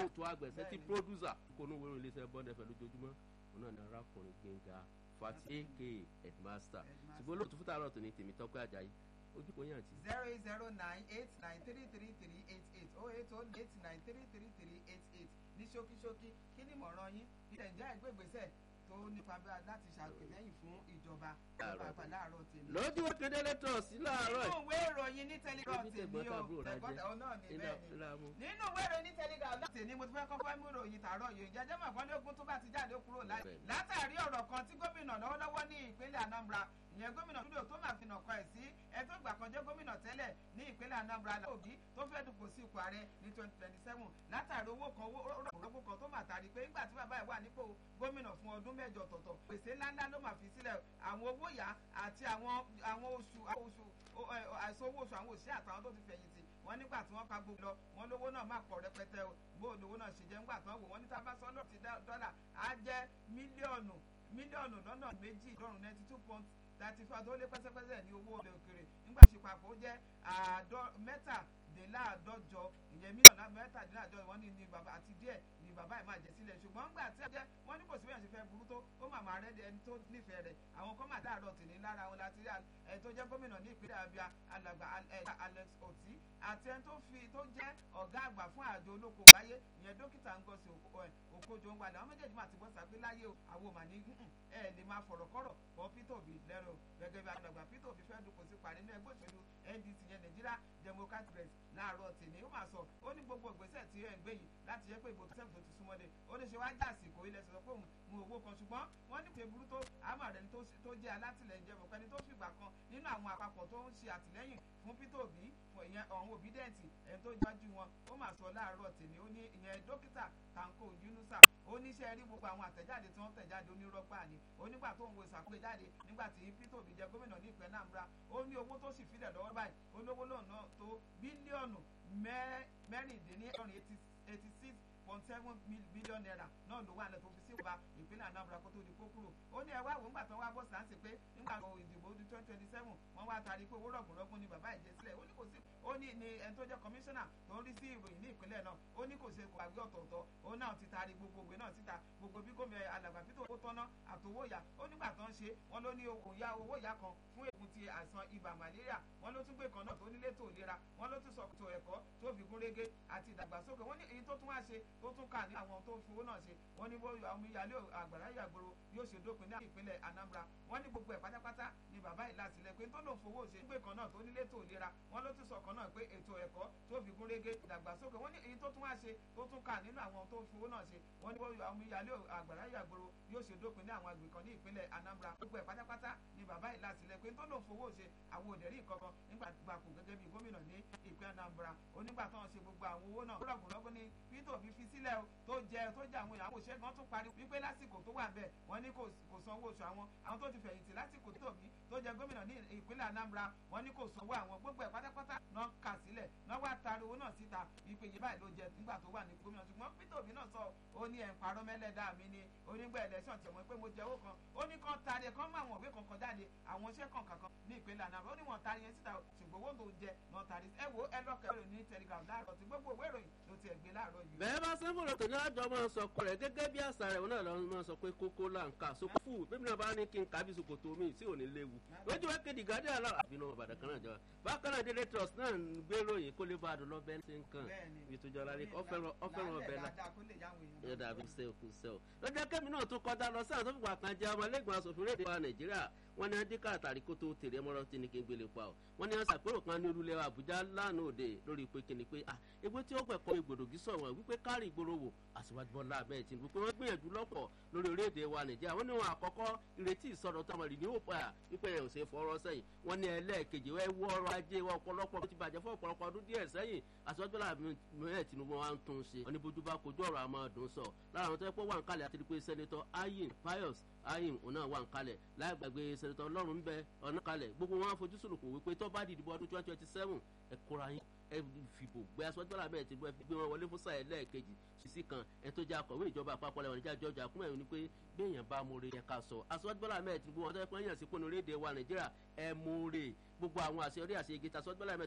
olóòtú àgbẹ̀sẹ̀ tí producer kò ní wẹ́rọ iléeṣẹ́ bond fm lójoojúmọ́ òun náà ní arákùnrin gbẹ̀ngà fati aka headmaster ṣùgbọ́n olóòtú fúta àrọ̀ tó ní tèmi tọ́pẹ́ àjàyí ojú kò yàn tí. zero eight zero nine eight nine three three three eight eight oh eight oh eight nine three three three eight eight ní ṣókíṣókí kí ni ìmọ̀ràn yín ilẹ̀ ìjà ìgbégbèsè tó nípa bí láti ṣàtìlẹ́yìn fún ìjọba ìjọba láàárọ̀ tèmi. lójú kedere tọ̀ sí láàárọ̀ nínú ìwé ìròyìn ní telegram Ibi tèmi tẹ̀gbọ́n o tàbúrò rà tẹ̀gbọ́n jẹ́. tàbúrò náà ní Iná bẹ́ẹ̀ ni ìlàmú. nínú ìwé ìròyìn ní telegram náà tèmi mo ti fẹ́ kọ́kọ́ mú ìròyìn tààrọ̀ yìí jẹjẹ́ mọ̀ kán lógún tó bá ti jáde kúrò láì Bẹ́ẹ̀ni. látàrí ọ̀rọ̀ kan tí gómìnà lọ́wọ́lọ́wọ́ ní ìpínlẹ̀ Anambra ìyẹn gómìnà dúdú tó máa fi nà kọ ẹ̀ sí ẹ tó gbà kan jẹ́ gómìnà tẹ́lẹ̀ ní ìpínlẹ̀ Anambra Òbí tó fẹ́ dùpò sí ipò ààrẹ ní twenty twenty seven látàrí owó kan owó rọ̀gbọ̀rọ̀gbọ̀ kan tó máa tàrí pé nígbà tí bàbá ẹ̀ wà nípò gómìnà fún ọdún mẹ́jọ tọ̀tọ̀ pèsè ńláńlá ló máa fi sílẹ̀ àwọn owó yá àti àwọn àwọn oṣù àwọn oṣù o- ẹ, àìsàn owó oṣù àwọn òṣìṣẹ́ àtàwọn tó ti fẹ̀yìntì wọ́n nígbà tí wọ́n pa gbogbo lọ wọ́n lówó náà má pọ̀ rẹpẹtẹ o bó lówó náà ṣe jẹ́ ńgbà tí wọ́n wò wọ́n ní tábà sọ́lọ́ ti dá- dọ́là á jẹ́ mílíọ̀nù mílíọ̀nù lọ́nà méjì lọ́rùn ninety two point thirty four tó lé pẹ́sẹ́pẹ́sẹ́ ní owó ilẹ̀ òkèrè nígbà tí papọ̀ ó jẹ́ àádọ́ mẹ́tàdínláàdọ́jọ ìyẹn mílíọ̀nù mẹ́tàdínláàdọ́jọ wọ́n ní ní bàbá àti díẹ̀ ní bàbá ẹ̀ máa jẹ sílẹ̀ ṣùgbọ́n ńgbà tí ẹ jẹ́ wọ́n ní kò sí bẹ́ẹ̀ ṣe fẹ́ burú tó ó mà máa rẹ́ ẹni tó nífẹ̀ẹ́ rẹ̀ àwọn kan máa dáàrọ̀ tì ní lára wọn láti rí ẹ tó jẹ́ gómìnà ní ìpínlẹ̀ Abia alàgbà ẹ, Alex Oti àti ẹni tó fi tó jẹ́ ọ̀gá àgbà fún àjọ olóko wáyé ìyẹn dókítà Ngozi Oko- ẹ, Okojo ń wálé àwọn méjèèjì máa ti bọ́ sàgbé láyé o àwọn ò mà ní "Mm-mm, ẹ lè máa fọ̀rọ̀ kọ́rọ̀ bọ́ Peter Obi lẹ́rọ gẹ́gẹ́ bí alàgbà Peter Obi fẹ́ dupò sí parí nínú ẹgbẹ́ òṣèlú NDC yẹn Nigeria Democratic Press láàárọ̀ tèmi ó máa sọ ó ní gbogbo ìgbésẹ̀ tí ẹ̀ ń gbé yìí láti jẹ́ pé ìbò tó sẹ́fù tó ti súnmọ́lé ó ní ṣe wá já àsìkò ilẹ̀ sọ pé òun mú owó kan ṣùgbọ́n wọ́n ní ṣe burú tó àmọ́ rẹ̀ tó tó jẹ́ alátìlẹyìn jẹ́ mọ̀pẹ́ni tó fìgbà kan nínú àwọn àpapọ̀ tó ń ṣe àtìlẹ́yìn fún Peter Obi fún ìyẹn ọ̀hún obidẹ́ǹtì ẹ̀ tó jájú wọn ó máa sọ láàárọ̀ tèmi ó ní ìyẹn dókítà Tanko Yunusa ó ní ṣe rí gbogbo àwọn àtẹ̀jáde tí wọ́n tẹ̀jáde onírọ́pà ni ó nígbà tó ń wo ìsàkóso jáde nígbà tí Peter Obi jẹ gómìnà ní ìpínlẹ̀ Anambra ó ní owó tó sì filẹ̀ lọ́wọ́ báyìí olówó lóun náà tó bílíọ̀nù mẹ́- mẹ́rìndínlẹ́ọ̀rin eighty six point seven billion naira náà ló wà lẹ́tọ̀ fi sí ìwà ìpínlẹ̀ Anambra kó tó di kó kúrò ó ní ẹ wá wò ńgbà tó wá bọ́ sáǹsì pé nígbà tó ìdìbò ọdún twenty twenty seven wọ́n wá tarí pé owó rọ̀gùnrọ̀gùn ni bàbá ìjẹ sílẹ̀ ó ní kò sí ó ní ní ẹni tó jẹ́ kọmíṣánná tó ń rí sí ìròyìn ní ìpínlẹ̀ náà ó ní kò ṣe kò àgbẹ̀ ọ̀tọ̀ọ̀tọ̀ ó náà ti tarí gbogbo òwe náà síta gbogbo bí gómìnà alàgbà Peter owó tọ́ná àtowó ìyá ó nígbà tó ń ṣe wọ́n ló ní òun ya owó ìyá kan fún ègún ti àìsàn ibà malaria wọ́n ló tún gbé kan náà tó nílé tó ìlera wọ́n ló tún sọ ètò ẹ̀kọ́ tó fi gún régé àti ìdàgbàsókè wọ́n ní èyí tó tún wá ṣe tó tún kà ní àwọn tó fowó náà ṣe wọ́n ní bóyá àwọn ìyálé àgbàrá ìyàgbòrò yóò ṣe dópin ní ìpínlẹ̀ Anambra wọ́n ní gbogbo ẹ̀ pátápátá ni bàbá ìlà sílẹ̀ pé tó lòun fowó ṣe gbé kan náà tó nílé tó ìlera wọ́n ló tún sọ kan náà pé ètò ẹ̀kọ́ tó fi gún régé ìdàgbàsókè wọ́n ní èyí tó tún wá ṣe tó tún kà nínú àwọn tó fowó náà ṣe wọ́n ní bóyá àwọn ìyálé àgbàrá ìyàgbòrò yóò ṣe dópin ní àwọn àgbè kan ní ìpínlẹ̀ Anambra gbogbo ẹ̀ pátápátá ni bàbá ìlà sílẹ̀ pé tó lòun fowó ṣe àwọn òdẹ̀rí kankan nígbà gbàkú gẹ́gẹ́ bí gómìnà ní ìpínlẹ̀ Anambra onígbà tó ń ṣe gbogbo àwọn owó náà rọ̀gùnrọ̀gùn ni Peter Obi fi sílẹ̀ o tó jẹ tó jẹ àwọn ìyàwó òṣèlú wọn tún parí wípé lásìkò tó wà bẹ́ẹ̀ wọ́n ní kò kò san owó oṣù àwọn àwọn tó ti fẹ̀yìntì lásìkò tó bí tó jẹ gómìnà ní ìpínlẹ̀ Anambra wọ́n ní kò sanwó àwọn gbogbo ẹ̀ pátápátá náà kà sílẹ̀ náà wá taari owó náà síta wípé yìí báyìí ló jẹ nígbà tó wà ní gómìnà ṣùgbọ́n Peter Obi náà sọ ó ní ẹ̀ ń parọ́ mẹ́lẹ́dá mi ni onígbà ẹlẹ́sàn tí wọ́n pé mo jẹ owó kan ó ní kan taari ẹ̀ kan mọ àwọn òwe kankan jáde àwọn iṣẹ́ kan kankan ní ìpínlẹ̀ Anambra ó ní wọ́n taari yẹn síta ṣùgbọ́n owó tó jẹ náà taari ẹ wo ẹ lọ́kẹ́ ìròyìn ní Telegram láàárọ̀ tí gbogbo òwe ìròyìn ló ti ẹ̀ gbé láàárọ̀ yìí. bẹ́ẹ̀ bá sẹ́fọ̀rọ̀ tó ní àjọ máa ń sọ ọkọ rẹ̀ gẹ́gẹ́ bí àṣà rẹ̀ wọn náà lọ́wọ́ máa ń sọ pé kókó là ń kà sókó fún bébí náà bá ní kí n kà bí sokoto mi sí òní léwu lójú wa kéde gàdé àlọ́ àbínú ọ̀bàdàn kan náà jọ bákan náà daily trust náà ń gbé ròyìn kó lè bá a dùn lọ́bẹ̀ ṣe ń kàn bí tó jọra rí ọ̀fẹ́ràn ọ̀bẹ la yóò dàbí sẹ́ẹ̀kù sẹ́ẹ̀ lọ́jọ́ kẹ́mi náà tún kọjá lọ sáà tó fìgbà kan jẹ́ ọmọ ẹlẹ́gbọ̀n asòfin rédíò wa Nàìjíríà wọ́n ní adé káàtàrí kó tó tèrè mọ́rọ́ tí ní kí n gbélé pa ọ́ wọ́n ní aṣàpérò kan ní olúlẹ̀ Àbújá lánàá òde lórí pé kíni pé ah egbé tí ó gbẹ̀kọ́ ìgbòdògì sọ̀rọ̀ wípé kárí ìgboro wò Aṣíwájú Bọ́lá Ahmed Tinubu pé wọ́n gbìyànjú lọ́pọ̀ lórí orílẹ̀-èdè wa Nàìjíríà wọ́n ní wọn àkọ́kọ́ ìrètí ìsọ̀rọ̀ tó àmọ̀rì ní òpá wípé ẹ̀ ò ṣe fọwọ́rọ́ sẹ́yìn wọ́n ní ẹlẹ́ẹ̀kejì wẹ́ wọ́ ọrọ̀ ajé wa ọ̀pọ̀lọpọ̀ ti bàjẹ́ fún ọ̀pọ̀lọpọ̀ ọdún díẹ̀ sẹ́yìn Aṣíwájú Bọ́lá Ahmed Tinubu wa ń tún ṣe wọ́n ní bójú bá kojú ọ̀rọ̀ àmọ́ ọdún sọ lára àwọn tó yẹ pé wà ń kalẹ̀ àti pé sẹ́nitọ́ Ayin Pius Ayin òun náà wà ń kalẹ̀ láì gbàgbé sẹ́nitọ́ Ọlọ́run ń bẹ ọ̀nà kalẹ̀ gbogbo wọn fojú sùnùkùn wípé tó bá dìdìbò ọdún twenty twenty seven ẹ kóra yín ẹ fìbò gbé Aṣíwájú Bọ́lá Ahmed Tinubu ẹ fi gbé wọn wọlé fún sáà ẹlẹ́ẹ̀kejì sísí kan ẹ tó jẹ́ akọ̀wé ìjọba àpapọ̀ lẹ́wọ̀n níjà jọjà kúmọ̀ ẹ̀ ní pé bí èèyàn bá mú re ẹ ká sọ Aṣíwájú Bọ́lá Ahmed Tinubu wọn tó yẹ pé èèyàn sí pé onírédè wa Nàìjíríà ẹ mú re gbogbo àwọn àṣeyọrí àṣeyege tí Aṣíwájú Bọ́lá Ahmed